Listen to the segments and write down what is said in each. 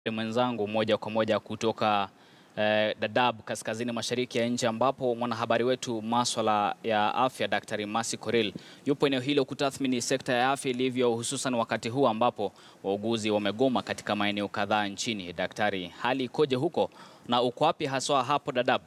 mwenzangu moja kwa moja kutoka eh, Dadaab kaskazini mashariki ya nchi ambapo mwanahabari wetu maswala ya afya Daktari Masi Koril yupo eneo hilo kutathmini sekta ya afya ilivyo, hususan wakati huu ambapo wauguzi wamegoma katika maeneo kadhaa nchini. Daktari, hali ikoje huko na uko wapi haswa hapo Dadaab?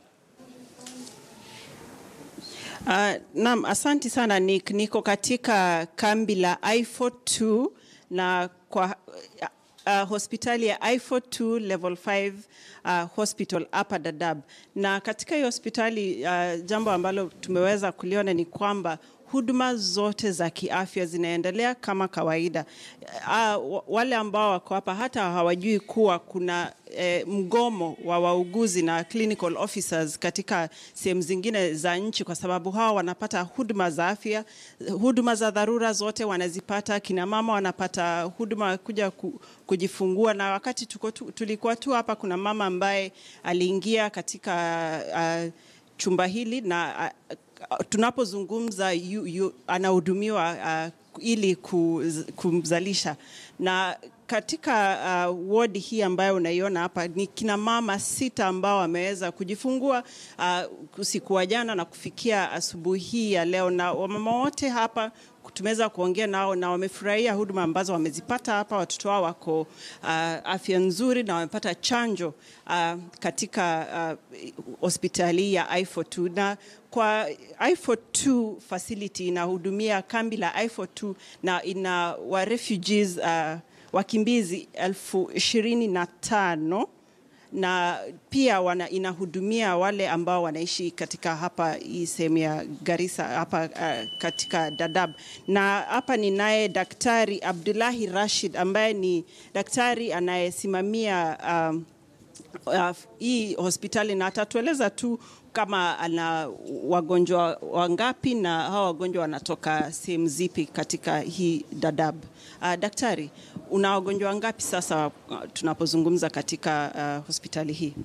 Uh, naam, asanti sana Nick. Niko katika kambi la I42 na kwa uh, hospitali ya I42 level 5 uh, hospital hapa Dadaab. Na katika hiyo hospitali uh, jambo ambalo tumeweza kuliona ni kwamba huduma zote za kiafya zinaendelea kama kawaida. Uh, wale ambao wako hapa hata hawajui kuwa kuna eh, mgomo wa wauguzi na clinical officers katika sehemu zingine za nchi, kwa sababu hawa wanapata huduma za afya, huduma za dharura zote wanazipata. Kina mama wanapata huduma kuja ku, kujifungua, na wakati tuko tu, tulikuwa tu hapa, kuna mama ambaye aliingia katika uh, chumba hili na uh, tunapozungumza yu, yu, anahudumiwa uh, ili kuz, kumzalisha na katika uh, wodi hii ambayo unaiona hapa ni kina mama sita ambao wameweza kujifungua uh, usiku wa jana na kufikia asubuhi hii ya leo, na wamama wote hapa tumeweza kuongea nao na wamefurahia huduma ambazo wamezipata hapa. Watoto wao wako uh, afya nzuri na wamepata chanjo uh, katika hospitali uh, ya I42 na kwa I42 facility inahudumia kambi la I42 na ina wa refugees uh, wakimbizi elfu ishirini na tano na pia wana, inahudumia wale ambao wanaishi katika hapa hii sehemu ya Garissa hapa uh, katika Dadaab. Na hapa ninaye Daktari Abdullahi Rashid ambaye ni daktari anayesimamia um, uh, hii hospitali na atatueleza tu kama ana wagonjwa wangapi na hawa wagonjwa wanatoka sehemu zipi katika hii Dadaab. Uh, daktari, una wagonjwa wangapi sasa uh, tunapozungumza katika uh, hospitali hii?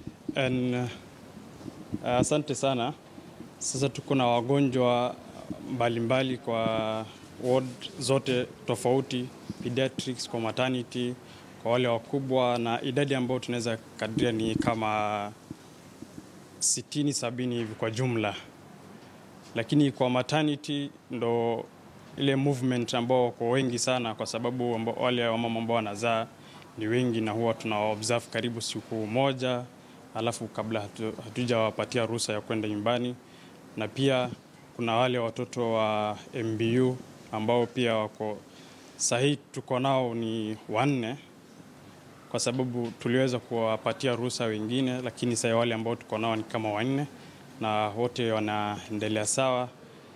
Asante uh, sana. Sasa tuko na wagonjwa mbalimbali kwa ward zote tofauti, pediatrics kwa maternity, kwa wale wakubwa, na idadi ambayo tunaweza kadiria ni kama sitini sabini hivi kwa jumla, lakini kwa maternity ndo ile movement ambao wako wengi sana, kwa sababu amba, wale wamama ambao wanazaa ni wengi, na huwa tuna observe karibu siku moja, alafu kabla hatu, hatujawapatia ruhusa ya kwenda nyumbani. Na pia kuna wale watoto wa MBU ambao pia wako sahihi, tuko nao ni wanne kwa sababu tuliweza kuwapatia ruhusa wengine, lakini sasa wale ambao tuko nao ni kama wanne na wote wanaendelea sawa.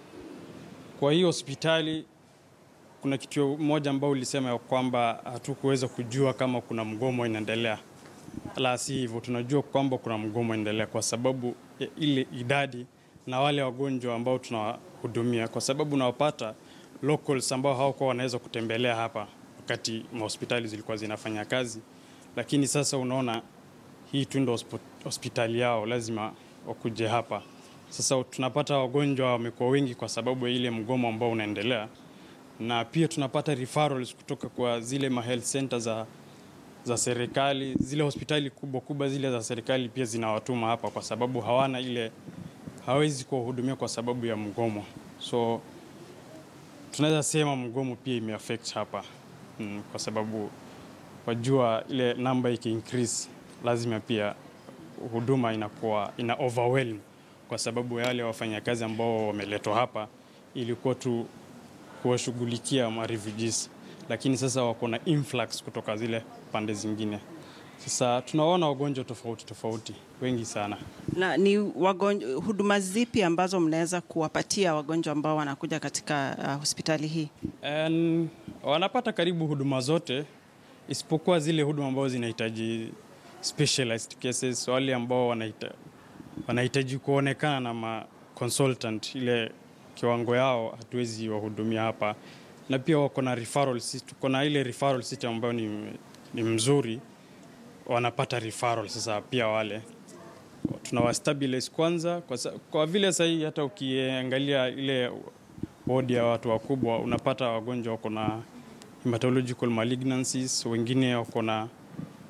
Kwa hiyo hospitali kuna kitu moja ambao ulisema ya kwamba hatukuweza kujua kama kuna mgomo inaendelea. La si hivyo, tunajua kwamba kuna mgomo inaendelea kwa sababu ya ile idadi na wale wagonjwa ambao tunawahudumia, kwa sababu unawapata locals ambao hawakuwa wanaweza kutembelea hapa wakati mahospitali zilikuwa zinafanya kazi, lakini sasa unaona hii tu ndo hospitali yao, lazima wakuje hapa. Sasa tunapata wagonjwa wamekuwa wengi kwa sababu ya ile mgomo ambao unaendelea, na pia tunapata referrals kutoka kwa zile ma health center za, za serikali. Zile hospitali kubwa kubwa zile za serikali pia zinawatuma hapa kwa sababu hawana ile, hawezi kuwahudumia kwa sababu ya mgomo. So tunaweza sema mgomo pia imeaffect hapa mm, kwa sababu wajua ile namba iki increase lazima pia huduma inakuwa ina overwhelm kwa sababu ya wale wafanyakazi ambao wameletwa hapa ilikuwa tu kuwashughulikia ma refugees, lakini sasa wako na influx kutoka zile pande zingine. Sasa tunaona wagonjwa tofauti tofauti wengi sana. Na ni wagonjwa, huduma zipi ambazo mnaweza kuwapatia wagonjwa ambao wanakuja katika uh, hospitali hii? And, wanapata karibu huduma zote isipokuwa zile huduma ambazo zinahitaji specialized cases, wale ambao wanahitaji wanahitaji kuonekana na ma consultant, ile kiwango yao hatuwezi wahudumia hapa, na pia wako na referral system. Tuko na ile referral system ambayo ni, ni mzuri, wanapata referral. Sasa pia wale tunawastabilize kwanza, kwa, kwa vile sahii hata ukiangalia ile wodi ya watu wakubwa unapata wagonjwa wako na hematological malignancies, wengine wako na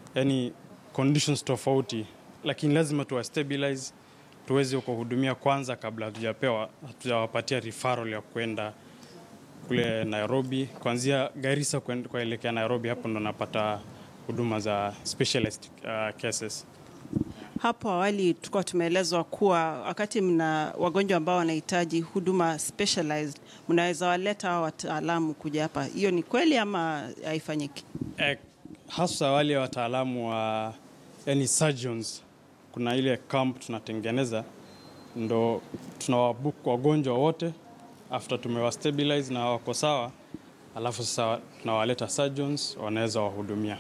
yani conditions tofauti, lakini lazima tuwa stabilize tuweze kuhudumia kwanza kabla hatujapewa hatujawapatia referral ya kwenda kule Nairobi, kuanzia Garissa kuen- kuelekea Nairobi, hapo ndo napata huduma za specialist uh, cases. Hapo awali tulikuwa tumeelezwa kuwa wakati mna wagonjwa ambao wanahitaji huduma specialized, mnaweza waleta hao wataalamu kuja hapa. Hiyo ni kweli ama haifanyiki? Eh, hasa wale wataalamu wa yani surgeons, kuna ile camp tunatengeneza, ndo tunawabook wagonjwa wote after tumewastabilize na wako sawa, alafu sasa tunawaleta surgeons wanaweza wahudumia,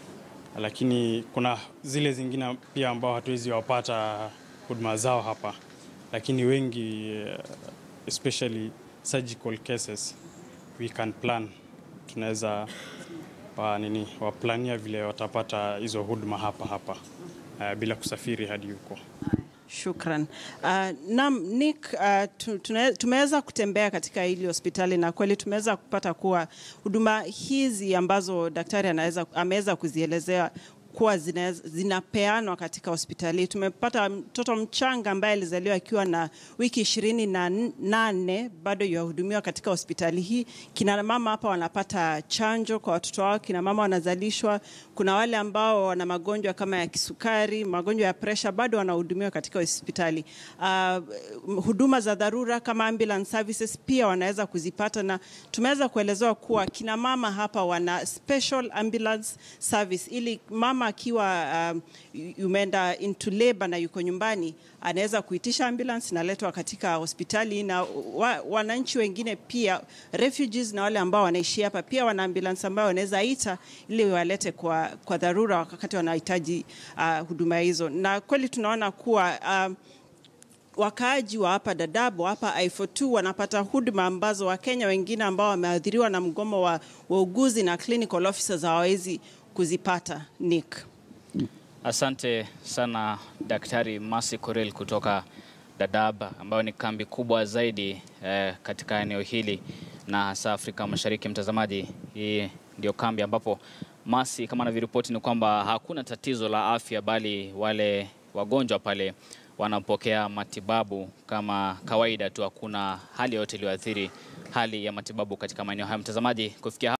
lakini kuna zile zingine pia ambao hatuwezi wapata huduma zao hapa, lakini wengi eh, especially surgical cases we can plan, tunaweza wa nini waplania vile watapata hizo huduma hapa hapa uh, bila kusafiri hadi huko. Shukran. Uh, naam, Nick, uh, tu- tuna- tumeweza kutembea katika hili hospitali na kweli tumeweza kupata kuwa huduma hizi ambazo daktari anaweza ameweza kuzielezea kuwa zina- zinapeanwa katika hospitali. Tumepata mtoto mchanga ambaye alizaliwa akiwa na wiki ishirini na nane bado yahudumiwa katika hospitali hii. Kina mama hapa wanapata chanjo kwa watoto wao, kina mama wanazalishwa. Kuna wale ambao wana magonjwa kama ya kisukari, magonjwa ya presha, bado wanahudumiwa katika hospitali. Uh, huduma za dharura kama ambulance services pia wanaweza kuzipata, na tumeweza kuelezewa kuwa kina mama hapa wana special ambulance service ili mama akiwa um, umeenda into labor na yuko nyumbani anaweza kuitisha ambulance naletwa katika hospitali na wa, wananchi wengine pia refugees na wale ambao wanaishi hapa pia wana ambulance ambayo wanaweza ita ili walete kwa, kwa dharura wakati wanahitaji uh, huduma hizo na kweli tunaona kuwa um, wakaaji wa hapa Dadaab wa hapa I42 wanapata huduma ambazo Wakenya wengine ambao wameathiriwa na mgomo wa wauguzi na clinical officers hawawezi kuzipata. Nick. Asante sana Daktari Mercy Korir kutoka Dadaab ambayo ni kambi kubwa zaidi eh, katika eneo hili na hasa Afrika Mashariki. Mtazamaji, hii ndio kambi ambapo Mercy, kama anavyoripoti, ni kwamba hakuna tatizo la afya, bali wale wagonjwa pale wanapokea matibabu kama kawaida tu, hakuna hali yoyote iliyoathiri hali ya matibabu katika maeneo hayo. Mtazamaji, kufikia